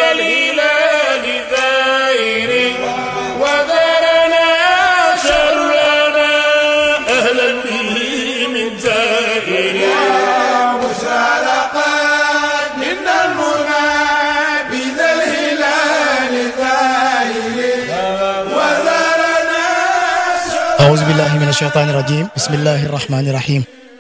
ذا الهلال ذائر وذرنا شرنا أهلا به من زائر مشارقات من المنى بذا الهلال ذائر وذرنا أعوذ بالله من الشيطان الرجيم بسم الله الرحمن الرحيم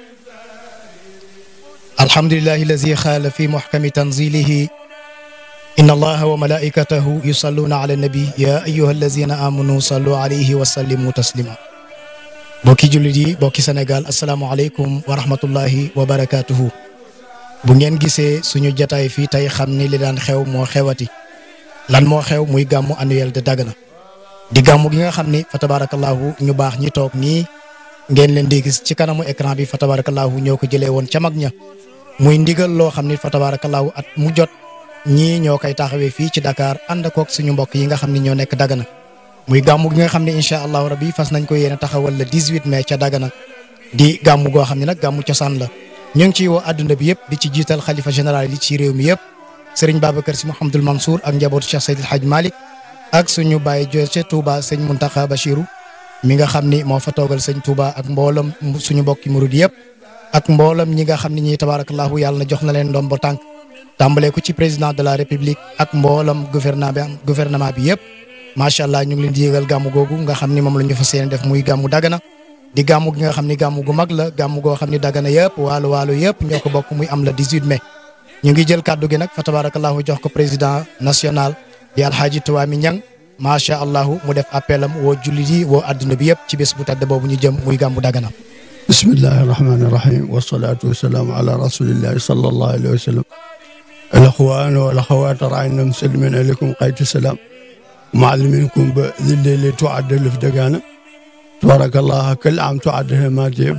الحمد لله الذي قال في محكم تنزيله إن الله وملائكته يصلون على النبي يا أيها الذين آمنوا صلوا عليه وسلموا تسليما bokki jullit yi bokki Sénégal asalaamualeykum wa rahmatullahi wa barakaatuhu bu ngeen gisee suñu jataay fii tey xam ni li daan xew moo xewati lan moo xew muy gàmmu annuel de Dagana di gàmmu gi nga xam ni fa tabarakallahu ñu baax ñi toog nii ngeen leen di gis ci kanamu écran bi fa tabarakallahu ñoo ko jëlee woon ca mag ña muy ndigal loo xam ni fa tabarakallahu at mu jot ñii ñoo koy taxawee fii ci Dakar ànd koog suñu mbokk yi nga xam ni ñoo nekk Dagana muy gàmmu gi nga xam ne incha allahu rabbi fas nañ ko yéene taxawal le 18 mai ca Dagana di gàmmu goo xam ne nag gàmmu cosaan la ñu ngi ciy woo adduna bi yëpp di ci jiital xalifa général yi ci réew mi yëpp Serigne Babacar Sy Mouhamadul Mansour ak njabootu Cheikh Seydil Hadj Malick ak suñu bàyyi jo ca Touba sëñ Muntaxa Bachiru mi nga xam ni moo fa toogal sëñ Touba ak mboolam suñu mbokki murid yëpp ak mboolam ñi nga xam ne ñii tabarakallahu yàlla na jox na leen ndombo tànk tàmbalee ko ci président de la république ak mboolam gouvernement bi gouvernement bi yëpp macha allah ñu ngi leen di yëgal gàmmu googu nga xam ni moom la ñu fas yéene def muy gàmmu Dagana di gàmmu gi nga xam ni gàmmu gu mag la gàmmu goo xam ni Dagana yëpp waalo waalo yëpp ñoo ko bokk muy am la 18 mai ñu ngi jël kàddu gi nag fa tabarakallahu jox ko président national di alhaaji Tuwaami Ñang macha allah mu def appelam woo jullit yi woo adduna bi yëpp ci bés bu tedd boobu ñu jëm muy gàmmu Dagana بسم الله الرحمن الرحيم والصلاة والسلام على رسول الله صلى الله عليه وسلم الأخوان والأخوات رأينا مسلمين عليكم قيد السلام معلمينكم بذي اللي تعد اللي في دقانا تبارك الله كل عام تعد ما جيب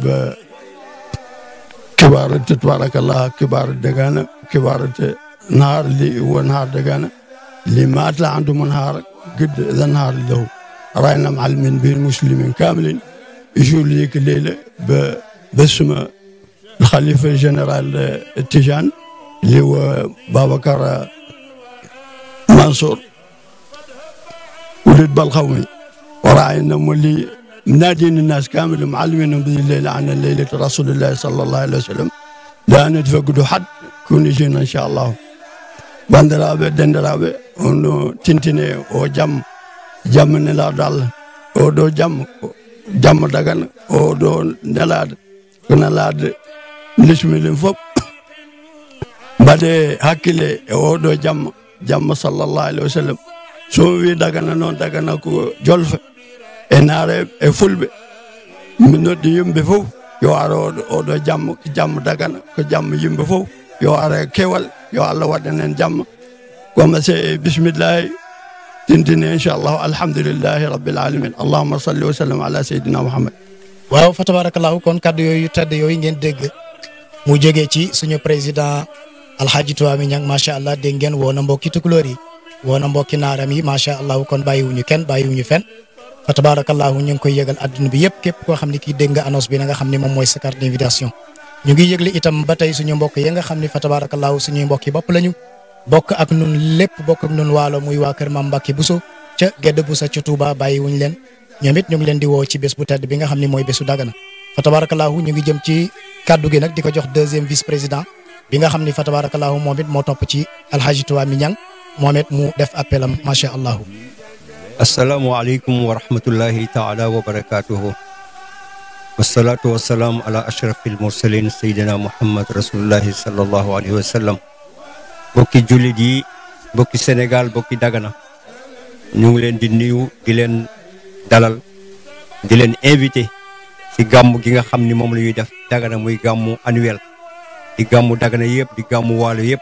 كبار تبارك الله كبار الدقانا كبار نهار اللي هو نهار دقانا اللي ما أطلع عندهم نهار قد ذا نهار له رأينا معلمين بين المسلمين كاملين يجوا ليك الليلة ب- باسم الخليفة الجنرال التيجان اللي هو بابكر منصور ولد بالخومي وراعينا مولي منادين الناس كامل معلمينهم بذي الليلة عن ليلة رسول الله صلى الله عليه وسلم لا نتفقدوا حد كون يجينا إن شاء الله بندرابة دندرابة ونو تنتني وجم جم نلا دال ودو جم جم دغن ودو نلاد نلاد نسمي فوق بعد هكذا ودو جم جم صلى الله عليه وسلم so wi dagana noon dagana ko jolfe e naare e fulɓe mi noddi yimɓe fof yo ar oɗo oɗo jamma ko jamma dagana ko jamma yimɓe fof yo ara e kewal yo allah waɗan en jamma koma se bisimillahi tintini inchallahu alhamdulillahi rabbil alamin allahuma salli wa sallam ala seydina mouhammad waaw fa tabarakallahu kon kaddu yooyu tedd yooyu ngeen dégg mu jógee ci suñu président alhaji Tuwaami Ñang macha allah dégg ngeen woo na mbokki tukulóor yi woo na mbokki naaram yi macha allah kon bàyyiwuñu kenn bàyyiwuñu fenn fa tabarakallahu ñu ngi koy yëgal adduna bi yëpp képp koo xam ne kii dégg nga annonce bi na nga xam ne moom mooy sa carte d'invitation ñu ngi yëgle itam ba tey suñu mbokk yi nga xam ne fa tabarakallahu suñuy mbokk yi bopp lañu bokk ak nun lépp bokk ak nun waalo muy waa kër Maam Mbàkke Buso ca Gedd Buso ca Touba bàyyiwuñ leen ñoom it ñu ngi leen di woo ci bés bu tedd bi nga xam ne mooy bésu Dagana fa tabarakallahu ñu ngi jëm ci kaddu gi nag di ko jox deuxième vice président bi nga xam ni fa tabarakallahu moom it moo topp ci alhaji Tuwaami Ñang moom it mu def appelam macha allah. asalaamualeykum wa rahmatullahi taala wa barakatuhu wasalaatu wasalaam ala ashrafil mursalin sayidina muhammad rasulullahi sallallahu alayhi wa sallam bokki jullit yi bokki sénégal bokki dagana ñu ngi leen di nuyu di leen dalal di leen invité ci gàmmu gi nga xam ni moom la ñuy def dagana muy gàmmu annuel di gàmmu dagana yëpp di gàmmu waalo yëpp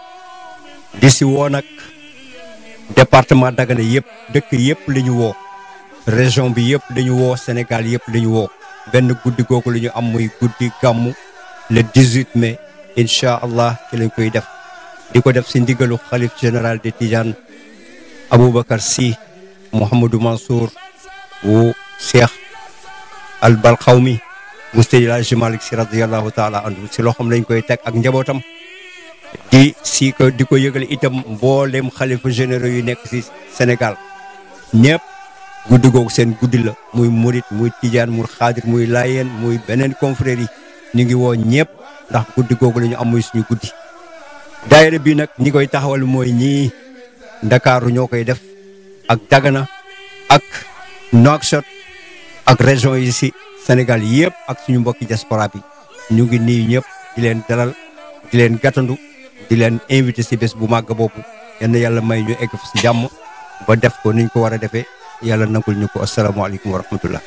di si woo nag département Dagana yëpp dëkk yëpp la ñu woo région bi yëpp dañu woo Sénégal yëpp la ñu woo benn guddi googu la ñu am muy guddi gàmmu le 18 mai incha allah ci lañ koy def di ko def si ndigalu xalif général de Tidiane Aboubacar Sy Mouhamadou Mansour wu Cheikh al Balxawmi mu Seydi El Hadji Malick Sy radiyallahu taala anhu si loxoom lañ koy teg ak njabootam di si ko di ko yëgal itam mboolem xalifa généraux yu nekk si Sénégal ñëpp guddi googu seen guddi la muy murit muy tijaan muy xaadir muy laayeen muy beneen confrère yi ñu ngi woo ñëpp ndax guddi googu la ñu am muy suñu guddi daayira bi nag ñi koy taxawal mooy ñii ndakaaru ñoo koy def ak Dagana ak Nouakchott ak région yi si Sénégal yëpp ak suñu mbokki diaspora bi ñu ngi nii ñëpp di leen dalal di leen gàttandu di leen invité si bés bu màgg boobu yenn yàlla may ñu egg si jàmm ba def ko niñ ko war a defee yàlla nangul ñu ko asalaamaaleykum wa rahmatullah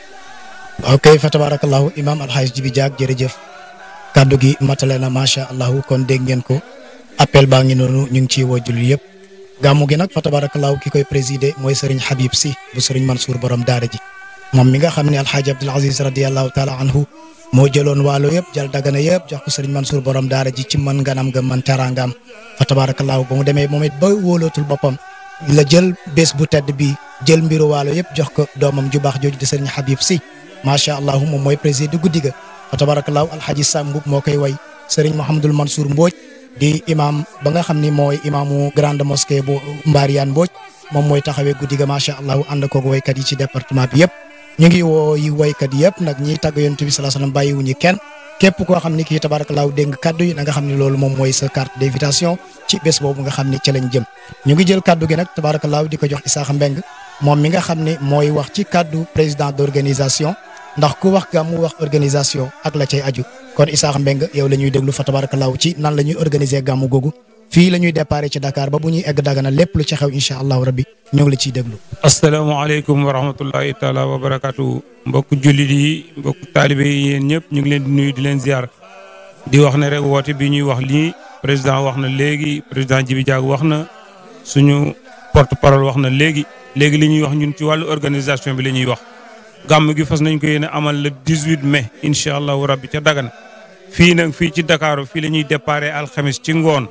ok fa tabarakallahu imam alxaaj jibi jaag jërëjëf kàddu gi matale na macha allahu kon dégg ngeen ko appel baa ngi noonu ñu ngi ciy woo jullit yëpp gàmmu gi nag fa tabarakallahu ki koy présider mooy sëriñ Habib si bu sëriñ Mansour borom daara ji moom mi nga xam ne alxaaji Abdul Aziz radiallahu taala anhu moo jëloon waalo yëpp jël dagana yëpp jox ko sëriñ Mansour borom daara ji ci mën nganam nga mën teraangaam fa tabarakallahu ba mu demee moom it ba wóolootul boppam la jël bés bu tedd bi jël mbiru waalo yëpp jox ko doomam ju baax jooju di sëriñ Habib si macha allah moom mooy président guddi ga fa tabarakallahu alxaaji Sam Mbub moo koy way sëriñ Mouhamadul Mansour Mbodj di imam ba nga xam ni mooy imaamu grande mosquée bu Mbariyaan Mbodj moom mooy taxawee guddi ga macha allah ànd koog waykat yi ci département bi yëpp ñu ngi woo yi waykat yëpp nag ñiy tàgg yonent bi salaa salaam bàyyiwuñu kenn képp koo xam ni kii tabarakallahu dégg nga kaddu yi na nga xam ne loolu moom mooy sa carte d'invitation ci bés boobu nga xam ni ci lañ jëm ñu ngi jël kaddu gi nag tabarakallahu di ko jox Isaaxa Mbeng moom mi nga xam ne mooy wax ci kaddu président d'organisation ndax ku wax gàmmu wax organisation ak la cay aju kon Isaaxa Mbeng yow la ñuy déglu fa tabarakallahu ci nan la ñuy organiser gàmmu googu fii la ñuy déparé ci Dakar ba bu ñuy egg Dagana lépp lu ci xew incha allahu rabbi ñoo ngi la ciy déglu asalaamaaleykum wa rahmatullahi taala wa barakaatu mbokk jullit yi mbokk taalibe yi yéen ñëpp ñu ngi leen di nuyu di leen ziar di wax ne rek woote bi ñuy wax lii président wax na léegi président Jibi Diack wax na suñu porte parole wax na léegi léegi li ñuy wax ñun ci wàllu organisation bi la ñuy wax gàmm gi fas nañ ko yéene amal le 18 mai incha allahu rabbi ca Dagana fii nag fii ci Dakar fii la ñuy déparé alxamis ci ngoon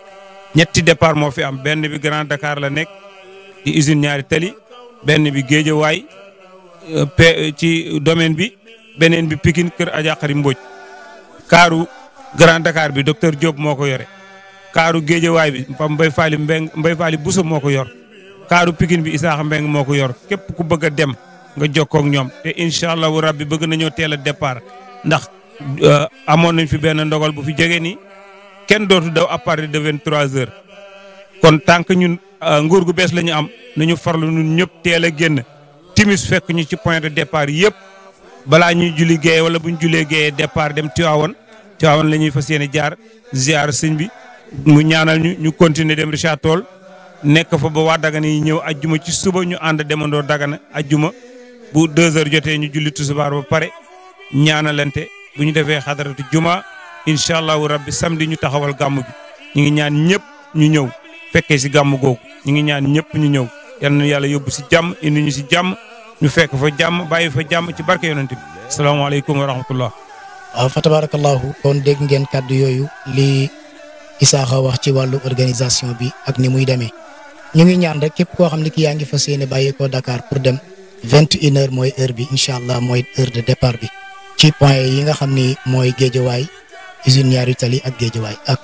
ñetti départ moo fi am benn bi Grand Dakar la nekk di usine ñaari tali benn bi Géejawaay pe ci domaine bi beneen bi Pikine kër Adja Xari Mbodj kaaru Grand Dakar bi docteur Diop moo ko yore kaaru Géejawaay bi Pam Mbay Faali Mbeng Mbay Faali Buso moo ko yor kaaru Pikine bi Isaaxa Mbeng moo ko yor képp ku bëgg a dem nga jokkoo ak ñoom te incha allahu rabbi bëgg nañoo teel a départ ndax amoon nañ fi benn ndogal bu fi jege nii kenn dootu daw à partir de vingt trois heures kon tant que ñun nguur gu bees la ñu am nañu farlu ñun ñëpp teel a génn timis fekk ñu ci point de départ yëpp balaa ñuy julli géeye wala bu ñu jullee géeye départ dem Tiwaawan Tiwaawan la ñuy fas yéene jaar ziar sëñ bi mu ñaanal ñu ñu continuer dem Richard Toll nekk fa ba waa Dagana yi ñëw ajjuma ci suba ñu ànd demandoo Dagana ajjuma bu deux heures jotee ñu julli tusubaar ba pare ñaanalante bu ñu defee xadaratu juma incha allahu rabbi samedi ñu taxawal gàmm bi ñu ngi ñaan ñëpp ñu ñëw fekkee si gàmm googu ñu ngi ñaan ñëpp ñu ñëw yal na yàlla yóbbu si jàmm indi ñu si jàmm ñu fekk fa jàmm bàyyi fa jàmm ci barke yonent bi asalaamaaleykum wa rahmatullah waaw fa tabarakallahu kon dégg ngeen kàddu yooyu li Isaaxa wax ci wàllu organisation bi ak ni muy demee ñu ngi ñaan rek képp koo xam ne ki yaa ngi fas yéene bàyyi ko Dakar pour dem vingt une heure mooy heure bi incha allah mooy heure de départ bi ci point yi nga xam ni mooy géejawaay usine ñaari tali ak géejawaay ak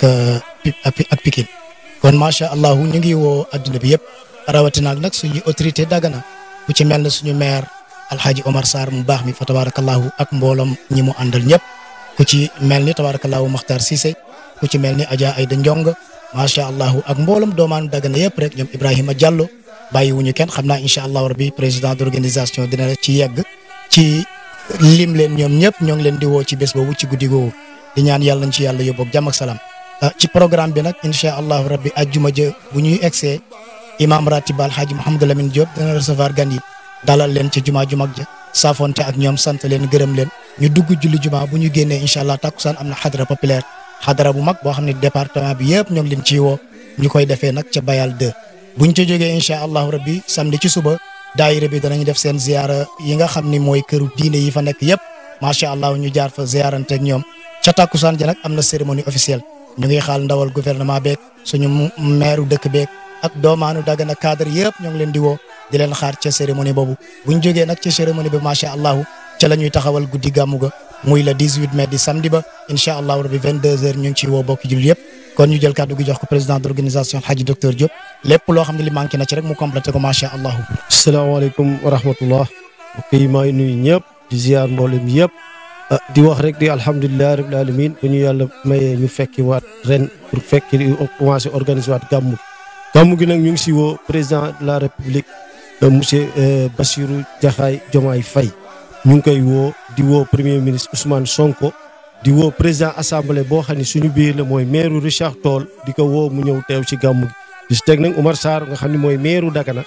ak Pikine kon macha allah ñu ngi woo adduna bi yëpp rawatina nag suñu autorité Dagana ku ci mel ne suñu maire Alhaji Omar Sarr mu baax mi fa tabarakallahu ak mbooloom ñi mu àndal ñëpp ku ci mel ni tabarakallahu Makhtar Cissé ku ci mel ni Adja Ayda Njong macha allah ak mbooloom doomaanu Dagana yëpp rek ñoom Ibrahima Diallo bàyyiwuñu kenn xam naa incha allah rabbi président d'organisation dina ci yegg ci lim leen ñoom ñëpp ñoo ngi leen di woo ci bés boobu ci guddi googu di ñaan yàlla nañ ci yàlla yóbbu ak jàmm ak salaam ci programme bi nag incha allahu rabbi ajjuma jë bu ñuy egsee imam ratib alhaaji Mouhamadou Lamine Diop dana recevoir gan yi dalal leen ci juma ju mag ja saafonte ak ñoom sant leen gërëm leen ñu dugg julli juma bu ñu génnee incha allah takkusaan am na xadara populaire xadara bu mag boo xam ne département bi yëpp ñoo ngi leen ciy woo ñu koy defee nag ca Bayal 2 buñ ca jógee incha allahu rabbi samedi ci suba daayira bi danañ def seen ziara yi nga xam ni mooy këru diine yi fa nekk yëpp macha allah ñu jaar fa ziaranteeg ñoom ca takkusaan ja nag am na cérémonie officielle ñu ngi xaal ndawal gouvernement beeg suñu maire dëkk beeg ak doomaanu Dagana cadre yëpp ñoo ngi leen di woo di leen xaar ca cérémonie boobu buñ jógee nag ca cérémonie bi macha allah ca la ñuy taxawal guddi gàmmu ga muy le 18 mai di samedi ba incha allahu rabi 22h ñu ngi ciy woo bokki jullit yëpp kon ñu jël kàddu gi jox ko président d' organisation Hadji docteur Diop lépp loo xam ne li manqué na ci rek mu complété ko macha allah. salaamaaleykum wa rahmatullah mbokk yi maa ngi nuyu ñëpp di ziar mboolem yëpp di wax rek di alhamdulilah rabil alamin bu ñu yàlla mayee ñu fekki waat ren pour fekki commencé organiser waat gàmmu gàmmu gi nag ñu ngi si woo président de la république monsieur Bassirou Diakhaye Diomaye Faye ñu ngi koy woo di woo premier ministre Ousmane Sonko di woo président assemblée boo xam ne suñu biir la mooy maire Richard Toll di ko woo mu ñëw teew ci gàmmu gi di si teg nag Oumar Sarr nga xam ne mooy maire Dagana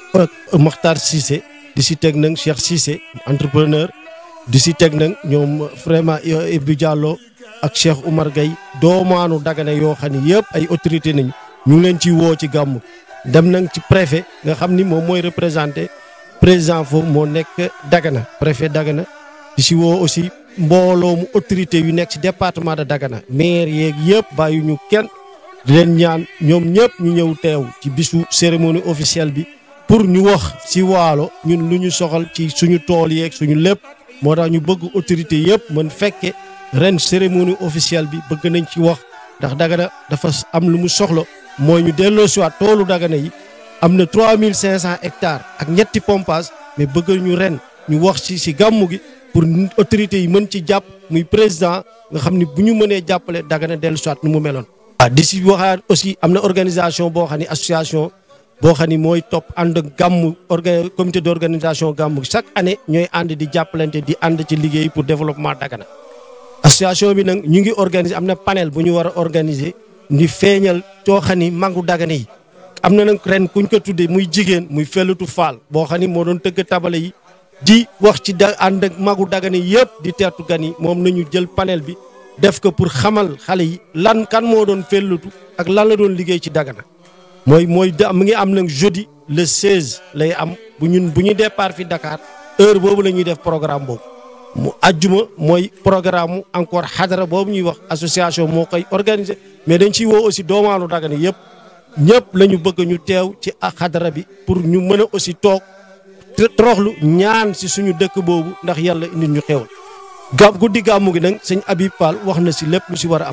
Makhtar Cissé di si teg nag Cheikh Cissé entrepreneur di si teg nag ñoom vraiment Ibou Diallo ak Cheikh Oumar Gueye doomaanu Dagana yoo xam ne yëpp ay autorité nañu ñu ngi leen ci woo ci gàmmu dem nañ ci préfet nga xam ni moom mooy représenté président foofu moo nekk Dagana préfet Dagana di si woo aussi mbooloo mu autorité yu nekk ci département de Dagana maire yeeg yëpp bàyyi ñu kenn di leen ñaan ñoom ñëpp ñu ñëw teew ci bisu cérémonie officielle bi pour ñu wax si waalo ñun lu ñu soxal ci suñu tool yeeg suñu lépp moo tax ñu bëgg autorité yëpp mën fekke ren cérémonie officielle bi bëgg nañ ci wax ndax Dagana dafa am lu mu soxla mooy ñu delloo si waat toolu Dagana yi am na 3500 hectares ak ñetti pompage mais bëgg ñu ren ñu wax ci si gàmmu gi pour autorités yi mën ci jàpp muy président nga xam ni bu ñu mënee jàppale Dagana dellu si waat nu mu meloon. waaw di si waxaat aussi am na organisation boo xam ni association boo xam ni mooy topp ànd gàmmu orga comité d' organisation gàmmu chaque année ñooy ànd di jàppalante di ànd ci liggéey pour développement Dagana. association bi nag ñu ngi organiser am na panel bu ñu war a organiser di feeñal coo xam ni mangu Dagana yi. am na nag ren kuñ ko tuddee muy jigéen muy fellutu faal boo xam ni moo doon tëgg tabale yi di wax ci da ànd ak magu Dagana yëpp di teertu gan yi moom nañu jël panel bi def ko pour xamal xale yi lan kan moo doon fellutu ak lan la doon liggéey ci Dagana mooy mooy da mu ngi am nag jeudi le 16 lay am bu ñun bu ñu départ fi Dakar heure boobu la ñuy def programme boobu mu ajjuma mooy programme mu encore xadara boobu ñuy wax association moo koy organiser mais dañ ciy woo aussi doomaanu Dagana yëpp ñëpp la ñu bëgg ñu teew ci xadara bi pour ñu mën a aussi toog toroxlu ñaan si suñu dëkk boobu ndax yàlla indi ñu xewal gab guddi gàmmu gi nag sëñ Habib Fall wax na si lépp lu si war a am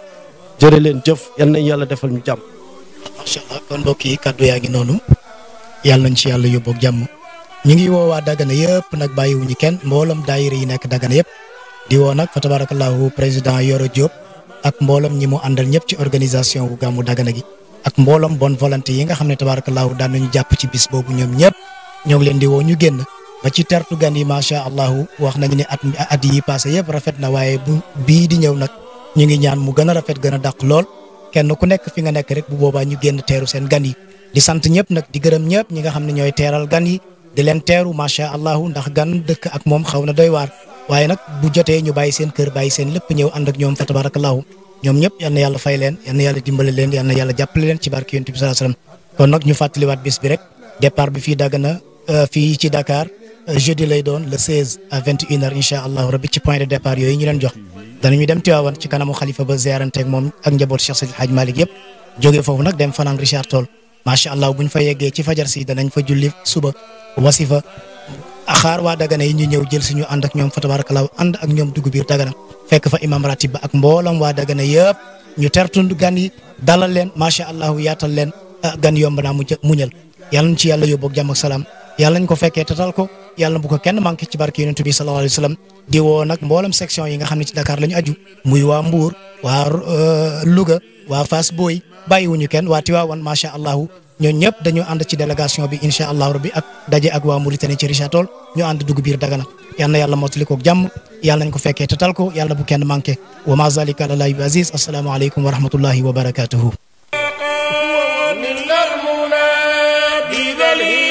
jërë leen jëf yal nañ yàlla defal ñu jàmm. macha allah kon mbokk yi kaddu yaa ngi noonu yàlla nañ ci yàlla yóbboog jàmm ñu ngi woo waa Dagana yëpp nag bàyyiwuñu kenn mboolam daayira yi nekk Dagana yëpp di woo nag fa tabarakallahu président Yoro Diop ak mboolam ñi mu àndal ñëpp ci organisation bu gàmmu Dagana gi. ak mbooloom bonne volonté yi nga xam ne tabaarakallaahu daan nañu jàpp ci bis boobu ñoom ñëpp ñoo ngi leen di woo ñu génn ba ci tertu gan yi macha allah wax nañu ne at at yi passé yëpp rafet na waaye bu bii di ñëw nag ñu ngi ñaan mu gën a rafet gën a dàq lool kenn ku nekk fi nga nekk rek bu boobaa ñu génn teeru seen gan yi di sant ñëpp nag di gërëm ñëpp ñi nga xam ne ñooy teeral gan yi di leen teeru macha allah ndax gan dëkk ak moom xaw na doy waar waaye nag bu jotee ñu bàyyi seen kër bàyyi seen lépp ñëw ànd ak ñoom fa tabaarakallaahu ñoom ñëpp yal na yàlla fay leen yal na yàlla dimbale leen yal na yàlla jàppale leen ci barke yonent bi sallallahu alayhi wasallam kon nag ñu fàttaliwaat bis bi rek départ bi fii Dagana fii ci Dakar jeudi lay doon le 16 à 21 heures incha allah rabbi ci point de départ yooyu ñu leen jox danañu dem Tiwaawan ci kanamu xalifa ba ziaranteeg moom ak njaboot Cheikh Seydi Hadj Malick yëpp jógee foofu nag dem fanaan Richard Toll macha allah buñ fa yeggee ci fajar si danañ fa julli suba wasifa xaar waa Dagana yi ñu ñëw jël si ñu ànd ak ñoom fa tabarakallah ànd ak ñoom dugg biir Dagana fekk fa imam ratib ba ak mboolam waa Dagana yëpp ñu tertund gan yi dalal leen macha allah yaatal leen gan yomb naa mu muñal yàlla nañ ci yàlla yóbbu ak jàmm ak salaam yàlla nañ ko fekkee tatal ko yàlla bu ko kenn manqué ci barke yonent bi sallallahu alayhi wa sallam di woo nag mboolam section yi nga xam ne ci Dakar la ñu aju muy waa Mbour waa Louga waa Fass Boy bàyyiwuñu kenn waa Tiwaawan macha allah ñooñu ñëpp dañu ànd ci délégation bi incha allah rabbi ak daje ak waa Mauritanie ci Richard Toll ñu ànd dugg biir Dagana yal na yàlla mottali ko jàmm yàlla nañ ko fekkee tatal ko yàlla bu kenn manqué wa ma zalika ala llahi bi aziz assalaamu aleykum wa rahmatullahi wa barakatuhu من المنى بذا الهلال